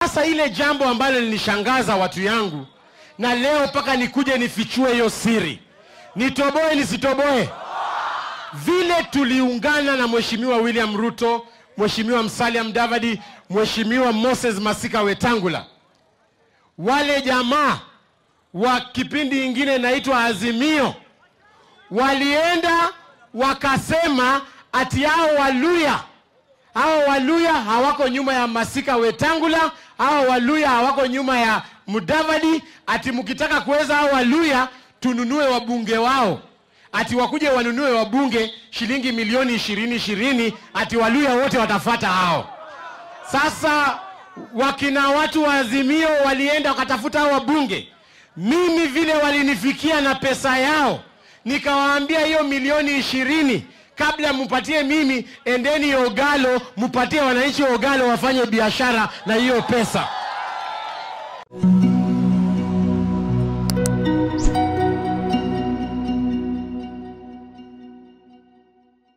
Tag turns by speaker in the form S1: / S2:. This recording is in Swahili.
S1: Sasa ile jambo ambalo lilishangaza watu yangu, na leo mpaka nikuje nifichue hiyo siri, nitoboe nisitoboe, vile tuliungana na Mheshimiwa William Ruto, Mheshimiwa Musalia Mudavadi, Mheshimiwa Moses Masika Wetangula, wale jamaa wa kipindi ingine inaitwa Azimio walienda wakasema ati hao Waluya hao Waluya hawako nyuma ya Masika Wetangula, hao Waluya hawako nyuma ya Mudavadi, ati mkitaka kuweza hao Waluya tununue wabunge wao, ati wakuje wanunue wabunge shilingi milioni ishirini ishirini, ati Waluya wote watafata hao. Sasa wakina watu wa Azimio walienda wakatafuta hao wabunge, mimi vile walinifikia na pesa yao, nikawaambia hiyo milioni ishirini kabla mupatie mimi, endeni Ogalo mupatie wananchi wa Ogalo wafanye biashara na hiyo pesa.